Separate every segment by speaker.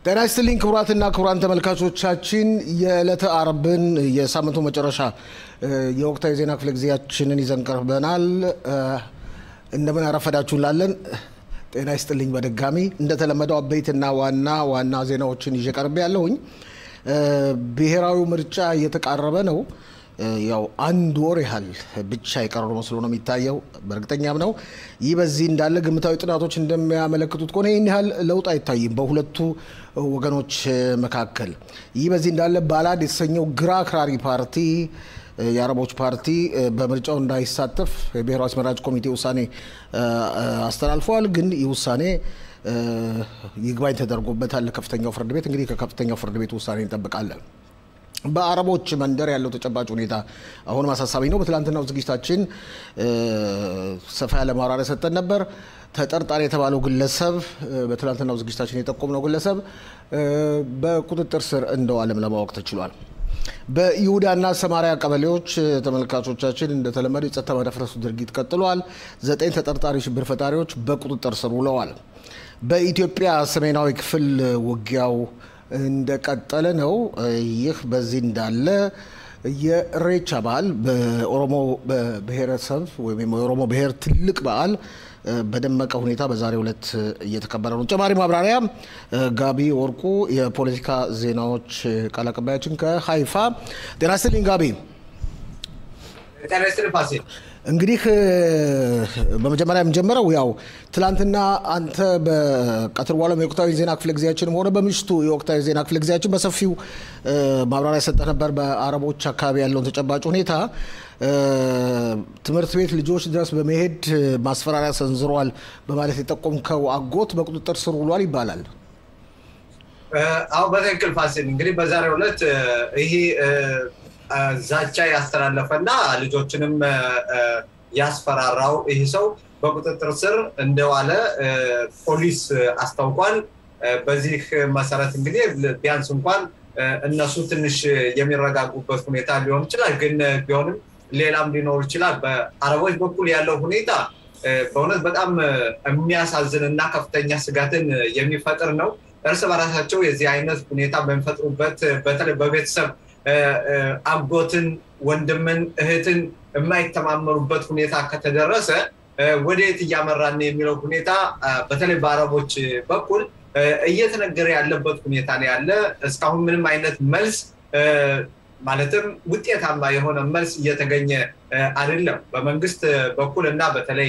Speaker 1: ጤና ይስጥልኝ ክቡራትና ክቡራን ተመልካቾቻችን የዕለተ አርብን የሳምንቱ መጨረሻ የወቅታዊ ዜና ክፍለ ጊዜያችንን ይዘን ቀርበናል። እንደምን አረፈዳችሁ እንላለን። ጤና ይስጥልኝ በድጋሚ እንደተለመደው አበይትና ዋና ዋና ዜናዎችን ይዤ ቀርቤ ያለሁኝ። ብሔራዊ ምርጫ እየተቃረበ ነው። ያው አንድ ወር ያህል ብቻ የቀረው መስሎ ነው የሚታየው። በእርግጠኛም ነው። ይህ በዚህ እንዳለ ግምታዊ ጥናቶች እንደሚያመለክቱት ከሆነ ይህን ያህል ለውጥ አይታይም በሁለቱ ወገኖች መካከል። ይህ በዚህ እንዳለ ባላድ የተሰኘው ግራ አክራሪ ፓርቲ የአረቦች ፓርቲ በምርጫው እንዳይሳተፍ የብሔራዊ አስመራጭ ኮሚቴ ውሳኔ አስተላልፈዋል። ግን ይህ ውሳኔ ይግባኝ ተደርጎበታል ከፍተኛው ፍርድ ቤት። እንግዲህ ከከፍተኛው ፍርድ ቤት ውሳኔ እንጠብቃለን። በአረቦች መንደር ያለው ተጨባጭ ሁኔታ አሁንም አሳሳቢ ነው። በትላንትናው ዝግጅታችን ሰፋ ያለ ማብራሪያ ሰጠን ነበር። ተጠርጣሪ የተባለው ግለሰብ በትላንትናው ዝግጅታችን የጠቆምነው ግለሰብ በቁጥጥር ስር እንደዋለም ለማወቅ ተችሏል። በይሁዳና ሰማሪያ ቀበሌዎች ተመልካቾቻችን እንደተለመደው የጸጥታ መደፍረሱ ድርጊት ቀጥሏል። ዘጠኝ ተጠርጣሪ ሽብር ፈጣሪዎች በቁጥጥር ስር ውለዋል። በኢትዮጵያ ሰሜናዊ ክፍል ውጊያው እንደቀጠለ ነው። ይህ በዚህ እንዳለ የኢሬቻ በዓል በኦሮሞ ብሔረሰብ ወይም የኦሮሞ ብሔር ትልቅ በዓል በደመቀ ሁኔታ በዛሬው ዕለት እየተከበረ ነው። ተጨማሪ ማብራሪያ ጋቢ ወርቁ የፖለቲካ ዜናዎች ቃል አቀባያችን ከሀይፋ። ጤና ይስጥልኝ ጋቢ። እንግዲህ በመጀመሪያ የምንጀምረው ያው ትላንትና አንተ በቀትር በኋላ የወቅታዊ ዜና ክፍለ ጊዜያችንም ሆነ በምሽቱ የወቅታዊ ዜና ክፍለ ጊዜያችን በሰፊው ማብራሪያ ሰጠህ ነበር በአረቦች አካባቢ ያለውን ተጨባጭ ሁኔታ። ትምህርት ቤት ልጆች ድረስ በመሄድ ማስፈራሪያ ሰንዝሯል በማለት የጠቆምከው አጎት በቁጥጥር ስር ውሏል ይባላል።
Speaker 2: አሁ በትክክል ፋሲል፣ እንግዲህ በዛሬው ዕለት ይሄ ዛቻ ያስተላለፈና ልጆችንም ያስፈራራው ይህ ሰው በቁጥጥር ስር እንደዋለ ፖሊስ አስታውቋል። በዚህ መሰረት እንግዲህ ቢያንስ እንኳን እነሱ ትንሽ የሚረጋጉበት ሁኔታ ሊሆን ይችላል። ግን ቢሆንም ሌላም ሊኖር ይችላል። በአረቦች በኩል ያለው ሁኔታ በእውነት በጣም የሚያሳዝን እና ከፍተኛ ስጋትን የሚፈጥር ነው። እርስ በራሳቸው የዚህ አይነት ሁኔታ በሚፈጥሩበት በተለይ በቤተሰብ አጎትን፣ ወንድምን፣ እህትን የማይተማመኑበት ሁኔታ ከተደረሰ ወደየት እያመራን የሚለው ሁኔታ በተለይ በአረቦች በኩል እየተነገረ ያለበት ሁኔታ ነው ያለ። እስካሁን ምንም አይነት መልስ ማለትም ውጤታማ የሆነ መልስ እየተገኘ አይደለም በመንግስት በኩል እና በተለይ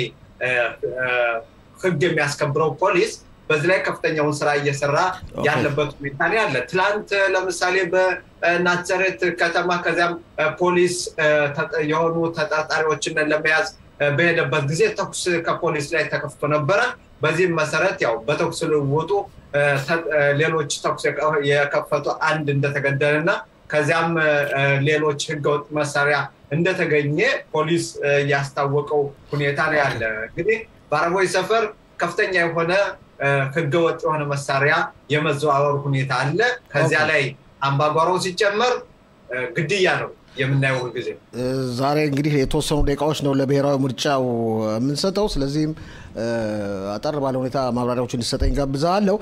Speaker 2: ሕግ የሚያስከብረው ፖሊስ በዚህ ላይ ከፍተኛውን ስራ እየሰራ ያለበት ሁኔታ ነው ያለ። ትላንት ለምሳሌ በናዝሬት ከተማ ከዚያም ፖሊስ የሆኑ ተጠርጣሪዎችን ለመያዝ በሄደበት ጊዜ ተኩስ ከፖሊስ ላይ ተከፍቶ ነበረ። በዚህም መሰረት ያው በተኩስ ልውውጡ ሌሎች ተኩስ የከፈቱ አንድ እንደተገደለ እና ከዚያም ሌሎች ህገወጥ መሳሪያ እንደተገኘ ፖሊስ ያስታወቀው ሁኔታ ነው ያለ። እንግዲህ በአረቦች ሰፈር ከፍተኛ የሆነ ህገወጥ የሆነ መሳሪያ የመዘዋወር ሁኔታ አለ። ከዚያ ላይ አምባጓሮው ሲጨመር ግድያ ነው የምናየው ሁልጊዜ።
Speaker 1: ዛሬ እንግዲህ የተወሰኑ ደቂቃዎች ነው ለብሔራዊ ምርጫው የምንሰጠው። ስለዚህም አጠር ባለ ሁኔታ ማብራሪያዎች እንዲሰጠኝ ጋብዛለሁ።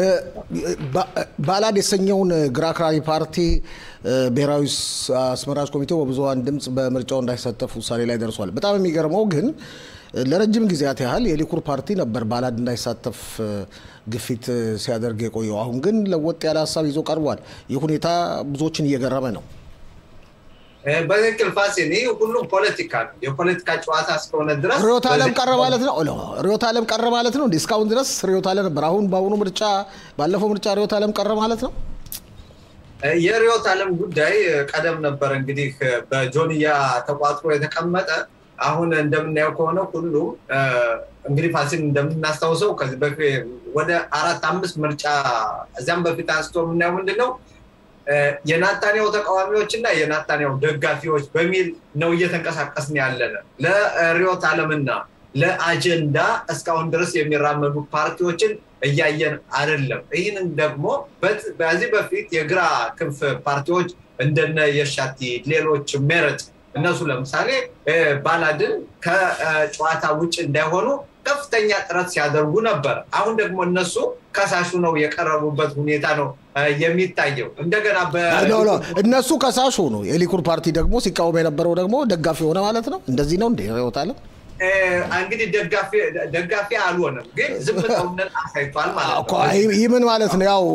Speaker 1: ባላድ የተሰኘውን ግራ አክራሪ ፓርቲ ብሔራዊ አስመራጭ ኮሚቴው በብዙሀን ድምፅ በምርጫው እንዳይሳተፍ ውሳኔ ላይ ደርሷል። በጣም የሚገርመው ግን ለረጅም ጊዜያት ያህል የሊኩር ፓርቲ ነበር ባላድ እንዳይሳተፍ ግፊት ሲያደርግ የቆየው። አሁን ግን ለወጥ ያለ ሀሳብ ይዞ ቀርቧል። ይህ ሁኔታ ብዙዎችን እየገረመ ነው።
Speaker 2: በትክክል ፋሲል፣ ይህ ሁሉም ፖለቲካ ነው። የፖለቲካ ጨዋታ እስከሆነ ድረስ
Speaker 1: ርዕዮተ ዓለም ቀረ ማለት ነው። ርዕዮተ ዓለም ቀረ ማለት ነው። እስካሁን ድረስ ርዕዮተ ዓለም ነበር። አሁን በአሁኑ ምርጫ ባለፈው ምርጫ ርዕዮተ ዓለም ቀረ ማለት ነው።
Speaker 2: የርዕዮተ ዓለም ጉዳይ ቀደም ነበር እንግዲህ በጆንያ ተቋጥሮ የተቀመጠ አሁን እንደምናየው ከሆነ ሁሉም እንግዲህ ፋሲል እንደምናስታውሰው ከዚህ በፊት ወደ አራት አምስት ምርጫ እዚያም በፊት አንስቶ የምናየው ምንድን ነው የናታንያው ተቃዋሚዎች እና የናታንያው ደጋፊዎች በሚል ነው እየተንቀሳቀስን ያለን ለርዕዮተ ዓለምና ለአጀንዳ እስካሁን ድረስ የሚራመዱ ፓርቲዎችን እያየን አይደለም። ይህንን ደግሞ በዚህ በፊት የግራ ክንፍ ፓርቲዎች እንደነ የሻቲ ሌሎች ሜረጥ እነሱ ለምሳሌ ባላድን ከጨዋታ ውጭ እንዳይሆኑ ከፍተኛ ጥረት ሲያደርጉ ነበር። አሁን ደግሞ እነሱ ከሳሹ ነው የቀረቡበት ሁኔታ ነው የሚታየው። እንደገና
Speaker 1: እነሱ ከሳሹ ነው፣ የሊኩድ ፓርቲ ደግሞ ሲቃወም የነበረው ደግሞ ደጋፊ ሆነ ማለት ነው። እንደዚህ ነው እንደ ይወታለ
Speaker 2: እንግዲህ ደጋፊ አልሆነም፣ ግን ዝምታውን አሳይቷል ማለት ነው።
Speaker 1: ይህ ምን ማለት ነው? ያው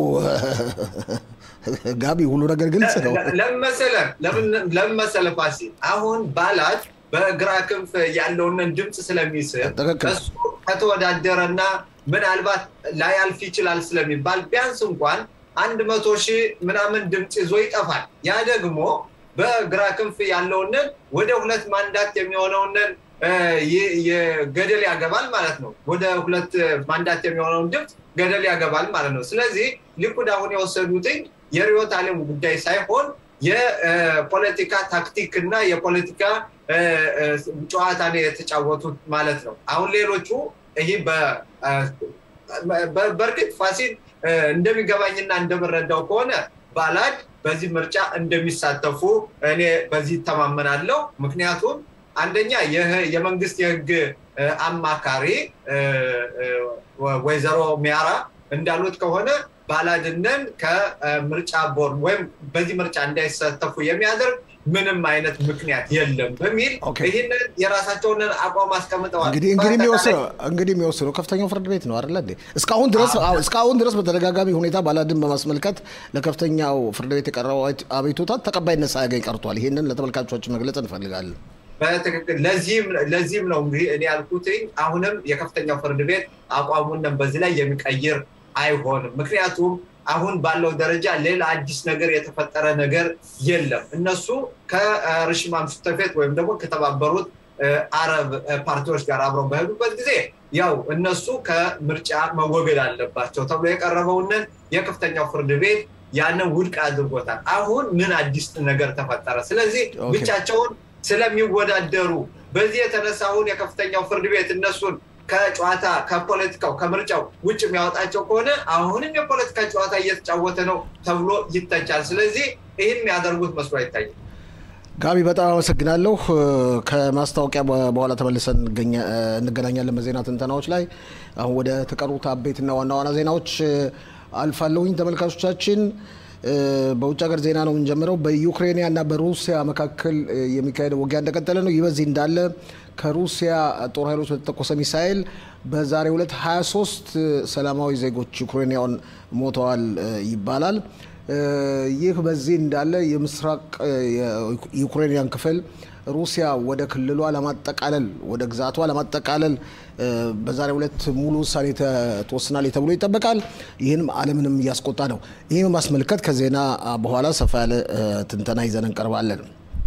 Speaker 1: ጋቢ ሁሉ ነገር ግልጽ ነው።
Speaker 2: ለምን መሰለህ ፋሲል፣ አሁን ባላድ በግራ ክንፍ ያለውን ድምፅ ስለሚስብ እሱ ከተወዳደረና ምናልባት ላያልፍ ይችላል ስለሚባል ቢያንስ እንኳን አንድ መቶ ሺህ ምናምን ድምፅ ይዞ ይጠፋል። ያ ደግሞ በግራ ክንፍ ያለውንን ወደ ሁለት ማንዳት የሚሆነውንን ገደል ያገባል ማለት ነው። ወደ ሁለት ማንዳት የሚሆነውን ድምፅ ገደል ያገባል ማለት ነው። ስለዚህ ሊኩድ አሁን የወሰዱትኝ የርዕዮተ ዓለም ጉዳይ ሳይሆን የፖለቲካ ታክቲክ እና የፖለቲካ ጨዋታ ነው የተጫወቱት ማለት ነው። አሁን ሌሎቹ ይህ በእርግጥ ፋሲል እንደሚገባኝና እንደምረዳው ከሆነ ባላድ በዚህ ምርጫ እንደሚሳተፉ እኔ በዚህ ይተማመናለሁ። ምክንያቱም አንደኛ የመንግስት የህግ አማካሪ ወይዘሮ ሚያራ እንዳሉት ከሆነ ባላድነን ከምርጫ ቦርድ ወይም በዚህ ምርጫ እንዳይሳተፉ የሚያደርግ ምንም አይነት ምክንያት የለም በሚል ይህንን የራሳቸውን አቋም አስቀምጠዋል።
Speaker 1: እንግዲህ የሚወስነው ከፍተኛው ፍርድ ቤት ነው አይደለ እንዴ? እስካሁን ድረስ እስካሁን ድረስ በተደጋጋሚ ሁኔታ ባላድን በማስመልከት ለከፍተኛው ፍርድ ቤት የቀረበው አቤቱታ ተቀባይነት ሳያገኝ ቀርቷል። ይህንን ለተመልካቾች መግለጽ እንፈልጋለን።
Speaker 2: በትክክል ለዚህም ነው እንግዲህ እኔ ያልኩት አሁንም የከፍተኛው ፍርድ ቤት አቋሙን በዚህ ላይ የሚቀይር አይሆንም። ምክንያቱም አሁን ባለው ደረጃ ሌላ አዲስ ነገር የተፈጠረ ነገር የለም። እነሱ ከርሽማ ምሽተፌት ወይም ደግሞ ከተባበሩት አረብ ፓርቲዎች ጋር አብረው በሄዱበት ጊዜ ያው እነሱ ከምርጫ መወገድ አለባቸው ተብሎ የቀረበውንን የከፍተኛው ፍርድ ቤት ያንን ውድቅ አድርጎታል። አሁን ምን አዲስ ነገር ተፈጠረ? ስለዚህ ብቻቸውን ስለሚወዳደሩ በዚህ የተነሳ አሁን የከፍተኛው ፍርድ ቤት እነሱን ከጨዋታ ከፖለቲካው ከምርጫው ውጭ የሚያወጣቸው ከሆነ አሁንም የፖለቲካ ጨዋታ እየተጫወተ ነው ተብሎ ይተቻል። ስለዚህ ይህን የሚያደርጉት መስሎ አይታይም።
Speaker 1: ጋቢ በጣም አመሰግናለሁ። ከማስታወቂያ በኋላ ተመልሰን እንገናኛለን በዜና ትንተናዎች ላይ። አሁን ወደ ተቀሩት አበይትና ዋና ዋና ዜናዎች አልፋለሁኝ ተመልካቾቻችን። በውጭ ሀገር ዜና ነው የምንጀምረው። በዩክሬንያ እና በሩሲያ መካከል የሚካሄደው ውጊያ እንደቀጠለ ነው። ይህ በዚህ እንዳለ ከሩሲያ ጦር ኃይሎች በተተኮሰ ሚሳኤል በዛሬው ዕለት 23 ሰላማዊ ዜጎች ዩክሬንያውን ሞተዋል ይባላል። ይህ በዚህ እንዳለ የምስራቅ ዩክሬንያን ክፍል ሩሲያ ወደ ክልሏ ለማጠቃለል ወደ ግዛቷ ለማጠቃለል በዛሬው ዕለት ሙሉ ውሳኔ ተወስናል ተብሎ ይጠበቃል። ይህንም ዓለምንም እያስቆጣ ነው። ይህም ማስመልከት ከዜና በኋላ ሰፋ ያለ ትንተና ይዘን እንቀርባለን።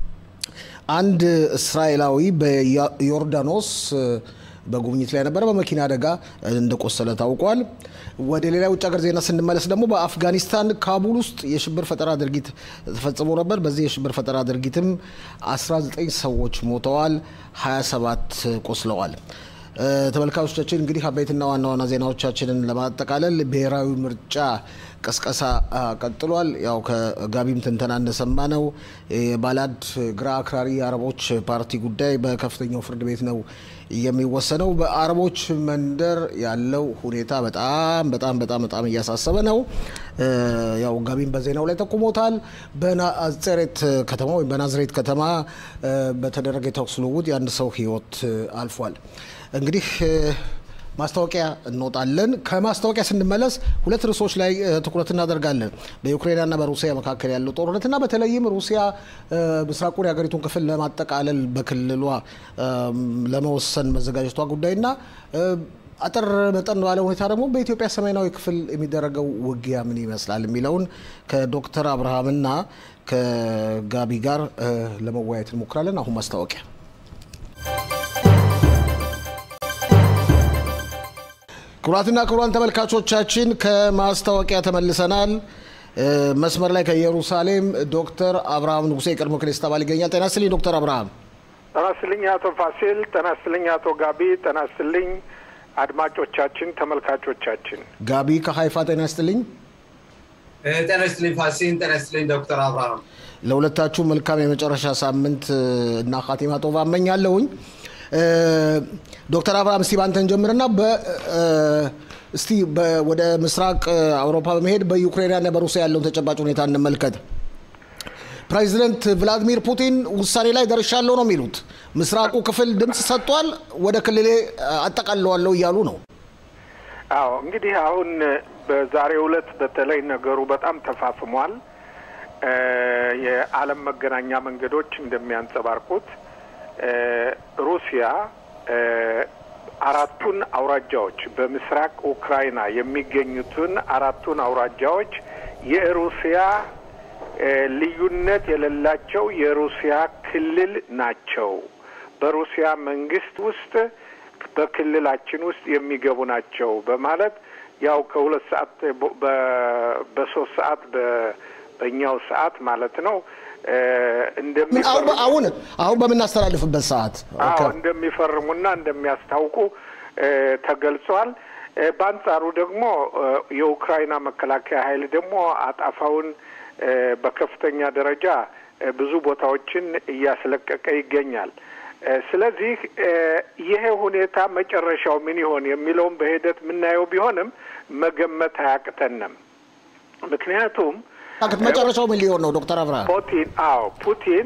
Speaker 1: አንድ እስራኤላዊ በዮርዳኖስ በጉብኝት ላይ ነበረ። በመኪና አደጋ እንደቆሰለ ታውቋል። ወደ ሌላ የውጭ ሀገር ዜና ስንመለስ ደግሞ በአፍጋኒስታን ካቡል ውስጥ የሽብር ፈጠራ ድርጊት ተፈጽሞ ነበር። በዚህ የሽብር ፈጠራ ድርጊትም 19 ሰዎች ሞተዋል፣ 27 ቆስለዋል። ተመልካቾቻችን እንግዲህ አበይትና ዋና ዋና ዜናዎቻችንን ለማጠቃለል ብሔራዊ ምርጫ ቀስቀሳ ቀጥሏል። ያው ከጋቢም ትንተና እንደሰማ ነው የባላድ ግራ አክራሪ የአረቦች ፓርቲ ጉዳይ በከፍተኛው ፍርድ ቤት ነው የሚወሰነው። በአረቦች መንደር ያለው ሁኔታ በጣም በጣም በጣም በጣም እያሳሰበ ነው። ያው ጋቢም በዜናው ላይ ጠቁሞታል። በናዝሬት ከተማ ወይም በናዝሬት ከተማ በተደረገ የተኩስ ልውውጥ የአንድ ሰው ሕይወት አልፏል። እንግዲህ ማስታወቂያ እንወጣለን። ከማስታወቂያ ስንመለስ ሁለት ርዕሶች ላይ ትኩረት እናደርጋለን። በዩክሬንና በሩሲያ መካከል ያለው ጦርነትና በተለይም ሩሲያ ምስራቁን የሀገሪቱን ክፍል ለማጠቃለል በክልሏ ለመወሰን መዘጋጀቷ ጉዳይና አጠር መጠን ባለ ሁኔታ ደግሞ በኢትዮጵያ ሰሜናዊ ክፍል የሚደረገው ውጊያ ምን ይመስላል የሚለውን ከዶክተር አብርሃምና ከጋቢ ጋር ለመወያየት እንሞክራለን። አሁን ማስታወቂያ ክቡራትና ክቡራን ተመልካቾቻችን ከማስታወቂያ ተመልሰናል። መስመር ላይ ከኢየሩሳሌም ዶክተር አብርሃም ንጉሴ የቀድሞ ክኔስት አባል ይገኛል። ጤና ይስጥልኝ ዶክተር አብርሃም።
Speaker 3: ጤና ይስጥልኝ አቶ ፋሲል። ጤና ይስጥልኝ አቶ ጋቢ። ጤና ይስጥልኝ አድማጮቻችን፣ ተመልካቾቻችን።
Speaker 1: ጋቢ ከሀይፋ ጤና ይስጥልኝ።
Speaker 2: ጤና ይስጥልኝ ፋሲል። ጤና ይስጥልኝ ዶክተር አብርሃም።
Speaker 1: ለሁለታችሁ መልካም የመጨረሻ ሳምንት እና ካቲማ ጦባ እመኛለሁኝ። ዶክተር አብርሃም እስቲ ባንተን ጀምርና እስቲ ወደ ምስራቅ አውሮፓ በመሄድ በዩክሬንና በሩሲያ ያለውን ተጨባጭ ሁኔታ እንመልከት። ፕሬዚደንት ቭላዲሚር ፑቲን ውሳኔ ላይ ደርሻለሁ ነው የሚሉት። ምስራቁ ክፍል ድምፅ ሰጥቷል፣ ወደ ክልሌ አጠቃለዋለሁ እያሉ ነው።
Speaker 3: አዎ እንግዲህ አሁን በዛሬው ዕለት በተለይ ነገሩ በጣም ተፋፍሟል። የዓለም መገናኛ መንገዶች እንደሚያንጸባርቁት ሩሲያ አራቱን አውራጃዎች በምስራቅ ኡክራይና የሚገኙትን አራቱን አውራጃዎች የሩሲያ ልዩነት የሌላቸው የሩሲያ ክልል ናቸው። በሩሲያ መንግስት ውስጥ በክልላችን ውስጥ የሚገቡ ናቸው በማለት ያው ከሁለት ሰዓት በሶስት ሰዓት በእኛው ሰዓት ማለት ነው
Speaker 1: አሁን አሁን በምናስተላልፍበት ሰዓት
Speaker 3: አዎ እንደሚፈርሙና እንደሚያስታውቁ ተገልጿል። በአንጻሩ ደግሞ የኡክራይና መከላከያ ኃይል ደግሞ አጣፋውን በከፍተኛ ደረጃ ብዙ ቦታዎችን እያስለቀቀ ይገኛል። ስለዚህ ይሄ ሁኔታ መጨረሻው ምን ይሆን የሚለውን በሂደት የምናየው ቢሆንም መገመት አያቅተንም። ምክንያቱም
Speaker 1: መጨረሻው ምን ሊሆን ነው ዶክተር አብርሃም?
Speaker 3: ፑቲን አዎ ፑቲን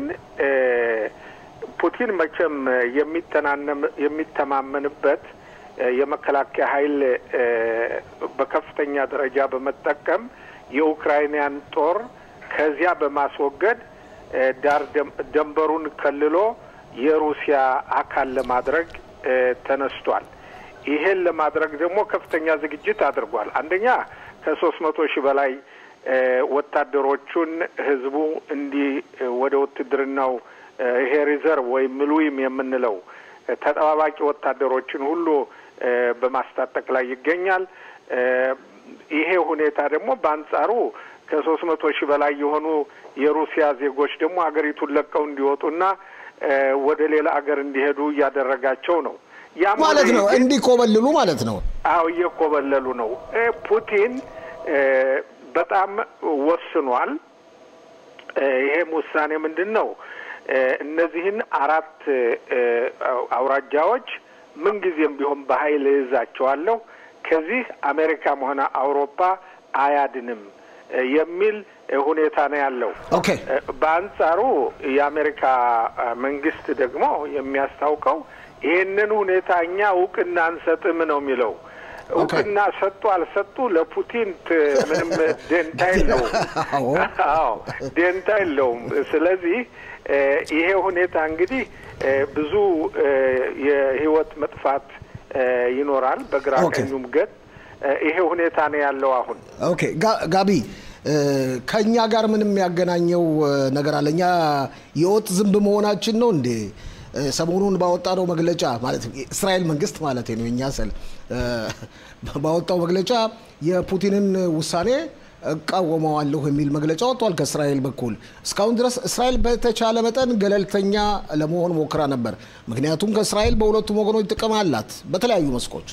Speaker 3: ፑቲን መቼም የሚተናነም የሚተማመንበት የመከላከያ ኃይል በከፍተኛ ደረጃ በመጠቀም የኡክራይንያን ጦር ከዚያ በማስወገድ ዳር ደንበሩን ከልሎ የሩሲያ አካል ለማድረግ ተነስቷል። ይሄን ለማድረግ ደግሞ ከፍተኛ ዝግጅት አድርጓል። አንደኛ ከሶስት መቶ ሺህ በላይ ወታደሮቹን ህዝቡ እንዲህ ወደ ውትድርናው ይሄ ሪዘርቭ ወይም ምሉዊም የምንለው ተጠባባቂ ወታደሮችን ሁሉ በማስታጠቅ ላይ ይገኛል። ይሄ ሁኔታ ደግሞ በአንጻሩ ከሶስት መቶ ሺህ በላይ የሆኑ የሩሲያ ዜጎች ደግሞ ሀገሪቱን ለቀው እንዲወጡና ወደ ሌላ ሀገር እንዲሄዱ እያደረጋቸው ነው። ያ
Speaker 1: ማለት ነው እንዲኮበልሉ ማለት ነው።
Speaker 3: አዎ እየኮበለሉ ነው። ፑቲን በጣም ወስኗል። ይሄም ውሳኔ ምንድን ነው? እነዚህን አራት አውራጃዎች ምንጊዜም ቢሆን በኃይል እይዛቸዋለሁ፣ ከዚህ አሜሪካም ሆነ አውሮፓ አያድንም የሚል ሁኔታ ነው ያለው።
Speaker 1: ኦኬ።
Speaker 3: በአንጻሩ የአሜሪካ መንግስት ደግሞ የሚያስታውቀው ይህንን ሁኔታ እኛ እውቅና አንሰጥም ነው የሚለው። እውቅና ሰጡ አልሰጡ ለፑቲን ምንም ደንታ የለውም። አዎ ደንታ የለውም። ስለዚህ ይሄ ሁኔታ እንግዲህ ብዙ የህይወት መጥፋት ይኖራል በግራ ቀኙም ገጥ ይሄ ሁኔታ ነው ያለው አሁን።
Speaker 1: ኦኬ ጋቢ ከእኛ ጋር ምንም ያገናኘው ነገር አለ? እኛ የወጥ ዝንብ መሆናችን ነው እንዴ? ሰሞኑን ባወጣነው መግለጫ ማለት እስራኤል መንግስት ማለት ነው የእኛ ስል ባወጣው መግለጫ የፑቲንን ውሳኔ እቃወመዋለሁ የሚል መግለጫ ወጥቷል ከእስራኤል በኩል። እስካሁን ድረስ እስራኤል በተቻለ መጠን ገለልተኛ ለመሆን ሞክራ ነበር። ምክንያቱም ከእስራኤል በሁለቱም ወገኖች ጥቅም አላት በተለያዩ መስኮች።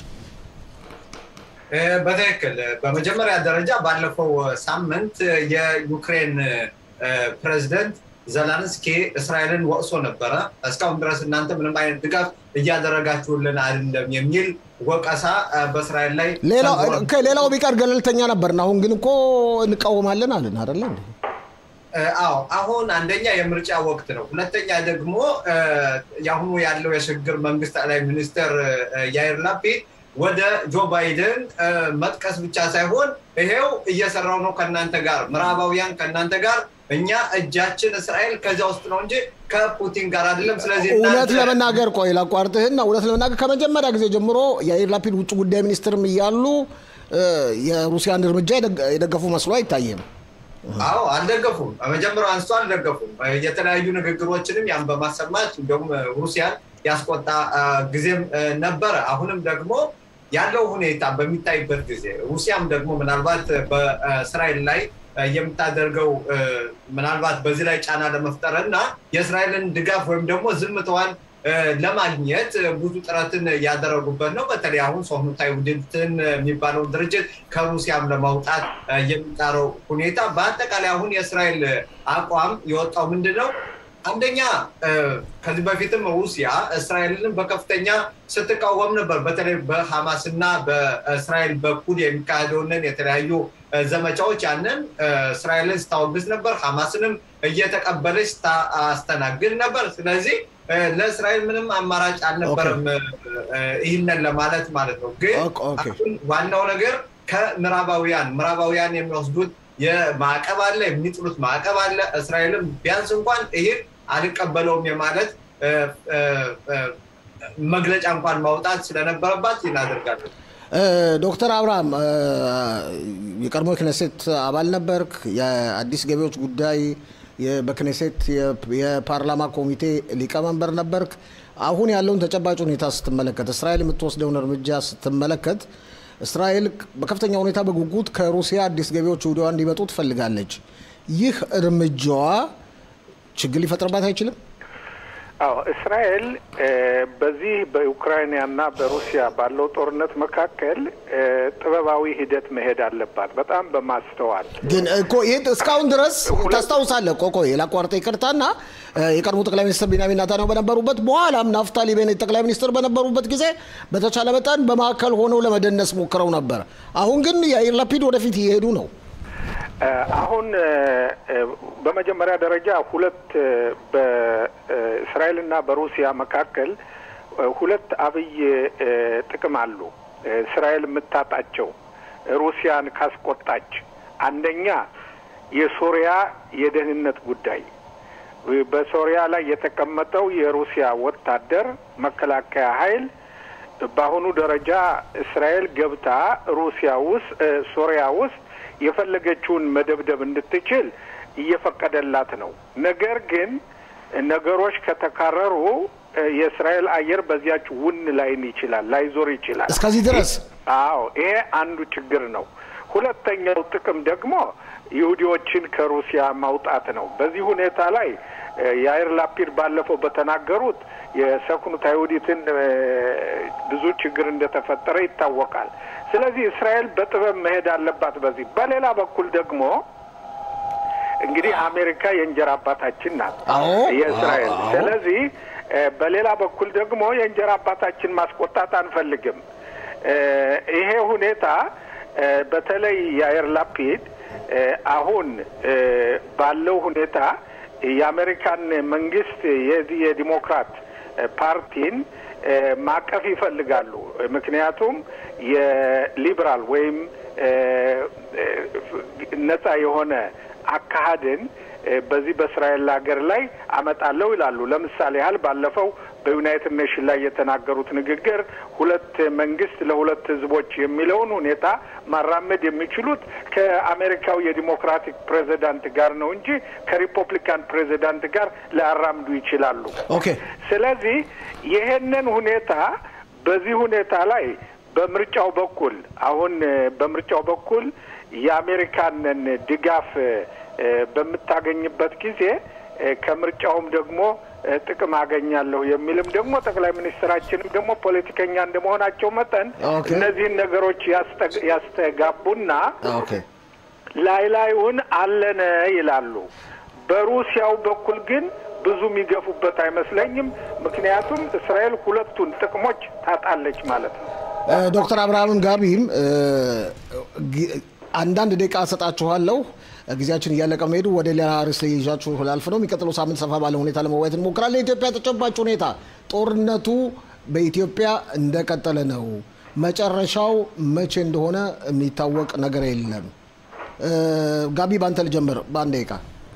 Speaker 2: በትክክል በመጀመሪያ ደረጃ ባለፈው ሳምንት የዩክሬን ፕሬዚደንት ዘለንስኪ እስራኤልን ወቅሶ ነበረ። እስካሁን ድረስ እናንተ ምንም አይነት ድጋፍ እያደረጋችሁልን አይደለም የሚል ወቀሳ በእስራኤል ላይ
Speaker 1: ሌላው ቢቀር ገለልተኛ ነበርን። አሁን ግን እኮ እንቃወማለን አለን አይደለ?
Speaker 2: አዎ አሁን አንደኛ የምርጫ ወቅት ነው። ሁለተኛ ደግሞ የአሁኑ ያለው የሽግግር መንግስት ጠቅላይ ሚኒስትር ያይር ላፒድ ወደ ጆ ባይደን መጥቀስ ብቻ ሳይሆን ይሄው እየሰራው ነው ከእናንተ ጋር ምዕራባውያን ከእናንተ ጋር እኛ እጃችን እስራኤል ከዚያ ውስጥ ነው እንጂ ከፑቲን ጋር አይደለም። ስለዚህ
Speaker 1: እውነት ለመናገር ቆይ ላቋርጥህና እውነት ለመናገር ከመጀመሪያ ጊዜ ጀምሮ የአይር ላፒድ ውጭ ጉዳይ ሚኒስትርም እያሉ የሩሲያን እርምጃ የደገፉ መስሎ አይታየም።
Speaker 2: አዎ አልደገፉም። መጀመሪያው አንስቶ አልደገፉም። የተለያዩ ንግግሮችንም ያን በማሰማት እንዲሁም ሩሲያን ያስቆጣ ጊዜም ነበረ። አሁንም ደግሞ ያለው ሁኔታ በሚታይበት ጊዜ ሩሲያም ደግሞ ምናልባት በእስራኤል ላይ የምታደርገው ምናልባት በዚህ ላይ ጫና ለመፍጠር እና የእስራኤልን ድጋፍ ወይም ደግሞ ዝምታዋን ለማግኘት ብዙ ጥረትን ያደረጉበት ነው። በተለይ አሁን ሶህኑታይ ውድትን የሚባለውን ድርጅት ከሩሲያም ለማውጣት የሚጣረው ሁኔታ በአጠቃላይ አሁን የእስራኤል አቋም የወጣው ምንድን ነው? አንደኛ ከዚህ በፊትም ሩሲያ እስራኤልን በከፍተኛ ስትቃወም ነበር። በተለይ በሐማስ እና በእስራኤል በኩል የሚካሄደውንን የተለያዩ ዘመቻዎች ያንን እስራኤልን ስታወግዝ ነበር። ሐማስንም እየተቀበለች ስታስተናግድ ነበር። ስለዚህ ለእስራኤል ምንም አማራጭ አልነበረም ይህንን ለማለት ማለት ነው። ግን ዋናው ነገር ከምዕራባውያን ምዕራባውያን የሚወስዱት የማዕቀብ አለ፣ የሚጥሉት ማዕቀብ አለ። እስራኤልም ቢያንስ እንኳን ይህ አልቀበለውም የማለት መግለጫ እንኳን ማውጣት ስለነበረባት እናደርጋለን።
Speaker 1: ዶክተር አብርሃም የቀድሞ ክኔሴት አባል ነበርክ። የአዲስ ገቢዎች ጉዳይ በክኔሴት የፓርላማ ኮሚቴ ሊቀመንበር ነበርክ። አሁን ያለውን ተጨባጭ ሁኔታ ስትመለከት፣ እስራኤል የምትወስደውን እርምጃ ስትመለከት፣ እስራኤል በከፍተኛ ሁኔታ በጉጉት ከሩሲያ አዲስ ገቢዎች ወዲያ እንዲመጡ ትፈልጋለች። ይህ እርምጃዋ ችግር ሊፈጥርባት አይችልም?
Speaker 3: አዎ እስራኤል በዚህ በዩክራይንና በሩሲያ ባለው ጦርነት መካከል ጥበባዊ ሂደት መሄድ አለባት፣ በጣም በማስተዋል
Speaker 1: ግን እኮ ይህ እስካሁን ድረስ ታስታውሳለህ። ቆቆ ላቋርጠ ይቅርታና የቀድሞ ጠቅላይ ሚኒስትር ቢንያሚን ኔታንያሁ በነበሩበት በኋላም ናፍታሊ ቤኔት ጠቅላይ ሚኒስትር በነበሩበት ጊዜ በተቻለ መጠን በማዕከል ሆነው ለመደነስ ሞክረው ነበር። አሁን ግን የአይር ላፒድ ወደፊት እየሄዱ ነው።
Speaker 3: አሁን በመጀመሪያ ደረጃ ሁለት በእስራኤልና በሩሲያ መካከል ሁለት አብይ ጥቅም አሉ። እስራኤል የምታጣቸው ሩሲያን ካስቆጣች፣ አንደኛ የሶሪያ የደህንነት ጉዳይ በሶሪያ ላይ የተቀመጠው የሩሲያ ወታደር መከላከያ ኃይል በአሁኑ ደረጃ እስራኤል ገብታ ሩሲያ ውስጥ ሶሪያ ውስጥ የፈለገችውን መደብደብ እንድትችል እየፈቀደላት ነው። ነገር ግን ነገሮች ከተካረሩ የእስራኤል አየር በዚያች ውን ላይን ይችላል ላይዞር ይችላል።
Speaker 1: እስከዚህ ድረስ
Speaker 3: አዎ፣ ይሄ አንዱ ችግር ነው። ሁለተኛው ጥቅም ደግሞ ይሁዲዎችን ከሩሲያ ማውጣት ነው። በዚህ ሁኔታ ላይ የአይር ላፒድ ባለፈው በተናገሩት የሰኩኑት አይሁዲትን ብዙ ችግር እንደተፈጠረ ይታወቃል። ስለዚህ እስራኤል በጥበብ መሄድ አለባት። በዚህ በሌላ በኩል ደግሞ እንግዲህ አሜሪካ የእንጀራ አባታችን ናት የእስራኤል። ስለዚህ በሌላ በኩል ደግሞ የእንጀራ አባታችን ማስቆጣት አንፈልግም። ይሄ ሁኔታ በተለይ የአየር ላፒድ አሁን ባለው ሁኔታ የአሜሪካን መንግስት የዚህ የዲሞክራት ፓርቲን ማቀፍ ይፈልጋሉ። ምክንያቱም የሊበራል ወይም ነጻ የሆነ አካሄድን በዚህ በእስራኤል ሀገር ላይ አመጣለሁ ይላሉ። ለምሳሌ ያህል ባለፈው በዩናይትድ ኔሽን ላይ የተናገሩት ንግግር ሁለት መንግስት ለሁለት ህዝቦች የሚለውን ሁኔታ ማራመድ የሚችሉት ከአሜሪካው የዲሞክራቲክ ፕሬዚዳንት ጋር ነው እንጂ ከሪፐብሊካን ፕሬዚዳንት ጋር ሊያራምዱ ይችላሉ።
Speaker 1: ኦኬ።
Speaker 3: ስለዚህ ይሄንን ሁኔታ በዚህ ሁኔታ ላይ በምርጫው በኩል አሁን በምርጫው በኩል የአሜሪካንን ድጋፍ በምታገኝበት ጊዜ ከምርጫውም ደግሞ ጥቅም አገኛለሁ የሚልም ደግሞ ጠቅላይ ሚኒስትራችንም ደግሞ ፖለቲከኛ እንደመሆናቸው መጠን እነዚህን ነገሮች ያስተጋቡና ላይ ላዩን አለነ ይላሉ። በሩሲያው በኩል ግን ብዙ የሚገፉበት አይመስለኝም። ምክንያቱም እስራኤል ሁለቱን ጥቅሞች ታጣለች ማለት ነው።
Speaker 1: ዶክተር አብርሃምም ጋቢም አንዳንድ ደቂቃ እሰጣችኋለሁ። ጊዜያችን እያለቀ መሄዱ ወደ ሌላ ርዕስ ይዣችሁ ላልፍ ነው። የሚቀጥለው ሳምንት ሰፋ ባለ ሁኔታ ለመወያየት እንሞክራለን። የኢትዮጵያ ተጨባጭ ሁኔታ ጦርነቱ በኢትዮጵያ እንደቀጠለ ነው። መጨረሻው መቼ እንደሆነ የሚታወቅ ነገር የለም። ጋቢ ባንተ ልጀምር በአንድ ደቂቃ።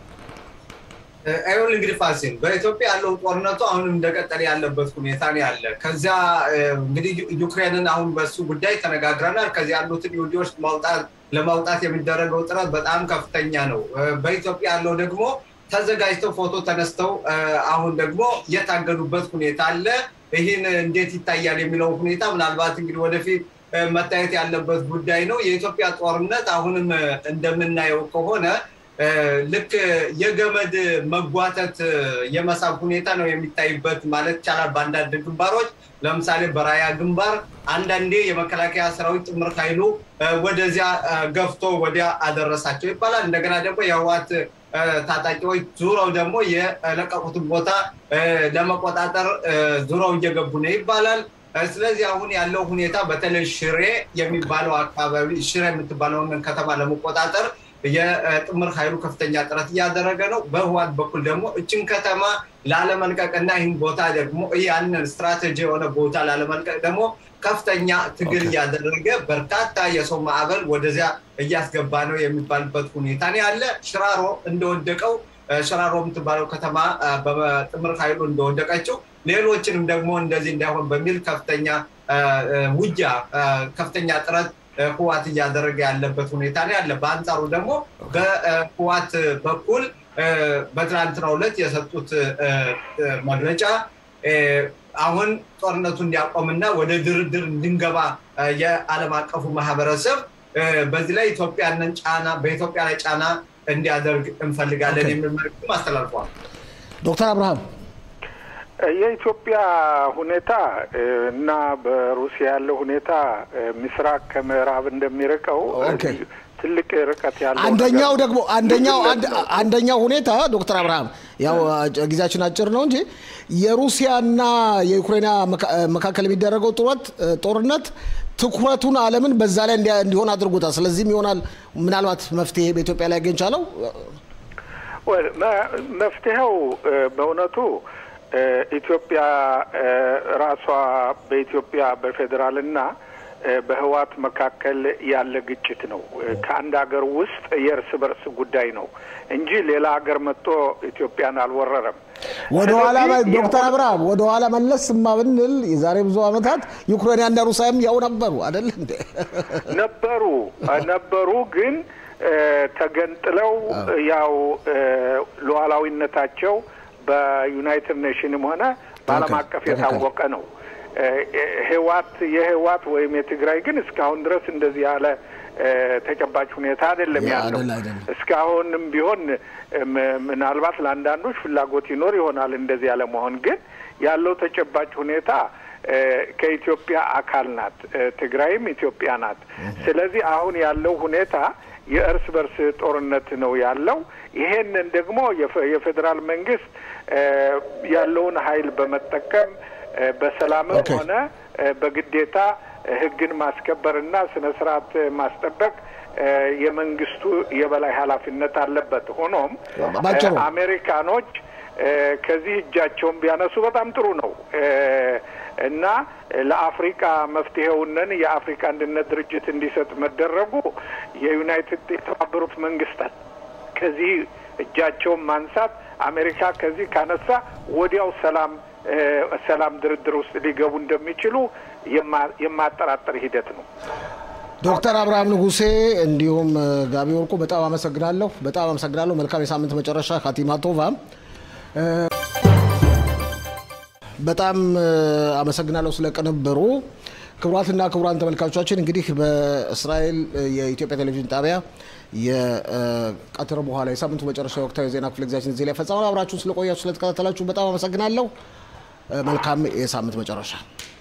Speaker 2: አይሆን እንግዲህ ፋሲል በኢትዮጵያ ያለው ጦርነቱ አሁንም እንደቀጠለ ያለበት ሁኔታ ነው ያለ። ከዚያ እንግዲህ ዩክሬንን አሁን በሱ ጉዳይ ተነጋግረናል። ከዚያ ያሉትን ይሁዲዎች ማውጣት ለማውጣት የሚደረገው ጥረት በጣም ከፍተኛ ነው። በኢትዮጵያ ያለው ደግሞ ተዘጋጅተው ፎቶ ተነስተው አሁን ደግሞ የታገዱበት ሁኔታ አለ። ይህን እንዴት ይታያል የሚለው ሁኔታ ምናልባት እንግዲህ ወደፊት መታየት ያለበት ጉዳይ ነው። የኢትዮጵያ ጦርነት አሁንም እንደምናየው ከሆነ ልክ የገመድ መጓተት የመሳብ ሁኔታ ነው የሚታይበት ማለት ይቻላል። በአንዳንድ ግንባሮች ለምሳሌ በራያ ግንባር አንዳንዴ የመከላከያ ሰራዊት ጥምር ኃይሉ ወደዚያ ገፍቶ ወዲያ አደረሳቸው ይባላል። እንደገና ደግሞ የህዋት ታጣቂዎች ዙረው ደግሞ የለቀቁትን ቦታ ለመቆጣጠር ዙረው እየገቡ ነው ይባላል። ስለዚህ አሁን ያለው ሁኔታ በተለይ ሽሬ የሚባለው አካባቢ ሽሬ የምትባለውን ከተማ ለመቆጣጠር የጥምር ኃይሉ ከፍተኛ ጥረት እያደረገ ነው። በህዋት በኩል ደግሞ እችን ከተማ ላለመልቀቅ እና ይህን ቦታ ደግሞ ያንን ስትራቴጂ የሆነ ቦታ ላለመልቀቅ ደግሞ ከፍተኛ ትግል እያደረገ በርካታ የሰው ማዕበል ወደዚያ እያስገባ ነው የሚባልበት ሁኔታ ነው ያለ። ሽራሮ እንደወደቀው ሽራሮ የምትባለው ከተማ በጥምር ኃይሉ እንደወደቀችው ሌሎችንም ደግሞ እንደዚህ እንዳይሆን በሚል ከፍተኛ ውጊያ ከፍተኛ ጥረት ህዋት እያደረገ ያለበት ሁኔታ ነው ያለ። በአንጻሩ ደግሞ በህዋት በኩል በትናንትናው ዕለት የሰጡት መግለጫ አሁን ጦርነቱ እንዲያቆምና ወደ ድርድር እንድንገባ የዓለም አቀፉ ማህበረሰብ በዚህ ላይ ኢትዮጵያንን ጫና በኢትዮጵያ ላይ ጫና እንዲያደርግ እንፈልጋለን የሚል መልዕክትም አስተላልፈዋል።
Speaker 1: ዶክተር አብርሃም
Speaker 3: የኢትዮጵያ ሁኔታ እና በሩሲያ ያለው ሁኔታ ምስራቅ ከምዕራብ እንደሚርቀው ትልቅ ርቀት ያለው
Speaker 1: አንደኛው ደግሞ አንደኛው አንደኛው ሁኔታ ዶክተር አብርሃም ያው ጊዜያችን አጭር ነው እንጂ የሩሲያና የዩክሬና መካከል የሚደረገው ጡረት ጦርነት ትኩረቱን ዓለምን በዛ ላይ እንዲሆን አድርጎታል። ስለዚህም ይሆናል ምናልባት መፍትሄ በኢትዮጵያ ላይ ያገኝ ቻለው።
Speaker 3: መፍትሄው በእውነቱ ኢትዮጵያ ራሷ በኢትዮጵያ በፌዴራልና በህዋት መካከል ያለ ግጭት ነው። ከአንድ ሀገር ውስጥ የእርስ በርስ ጉዳይ ነው እንጂ ሌላ ሀገር መጥቶ ኢትዮጵያን አልወረረም።
Speaker 1: ወደኋላ ዶክተር አብርሃም ወደኋላ መለስ ማ ብንል የዛሬ ብዙ ዓመታት ዩክሬንያና ሩሲያም ያው ነበሩ አይደል እንዴ?
Speaker 3: ነበሩ ነበሩ ግን ተገንጥለው ያው ሉዓላዊነታቸው በዩናይትድ ኔሽንም ሆነ በዓለም አቀፍ የታወቀ ነው። ህዋት የህዋት ወይም የትግራይ ግን እስካሁን ድረስ እንደዚህ ያለ ተጨባጭ ሁኔታ አይደለም ያለው። እስካሁንም ቢሆን ምናልባት ለአንዳንዶች ፍላጎት ይኖር ይሆናል እንደዚህ ያለ መሆን፣ ግን ያለው ተጨባጭ ሁኔታ ከኢትዮጵያ አካል ናት። ትግራይም ኢትዮጵያ ናት። ስለዚህ አሁን ያለው ሁኔታ የእርስ በርስ ጦርነት ነው ያለው። ይሄንን ደግሞ የፌዴራል መንግስት ያለውን ኃይል በመጠቀም በሰላምም ሆነ በግዴታ ህግን ማስከበርና ስነ ስርዓት ማስጠበቅ የመንግስቱ የበላይ ኃላፊነት አለበት። ሆኖም አሜሪካኖች ከዚህ እጃቸውን ቢያነሱ በጣም ጥሩ ነው እና ለአፍሪካ መፍትሄውንን የአፍሪካ አንድነት ድርጅት እንዲሰጥ መደረጉ የዩናይትድ የተባበሩት መንግስታት ከዚህ እጃቸውን ማንሳት አሜሪካ ከዚህ ካነሳ ወዲያው ሰላም ሰላም ድርድር ውስጥ ሊገቡ እንደሚችሉ የማጠራጠር ሂደት ነው።
Speaker 1: ዶክተር አብርሃም ንጉሴ እንዲሁም ጋቢ ወርቁ በጣም አመሰግናለሁ። በጣም አመሰግናለሁ። መልካም የሳምንት መጨረሻ። ካቲማ ቶቫ በጣም አመሰግናለሁ ስለ ቅንብሩ። ክቡራትና ክቡራን ተመልካቾቻችን እንግዲህ በእስራኤል የኢትዮጵያ ቴሌቪዥን ጣቢያ የቀትር በኋላ የሳምንቱ መጨረሻ ወቅታዊ ዜና ክፍለ ጊዜያችን እዚህ ላይ ፈጸመን። አብራችሁን ስለቆያችሁ ስለተከታተላችሁ በጣም አመሰግናለሁ። መልካም የሳምንት መጨረሻ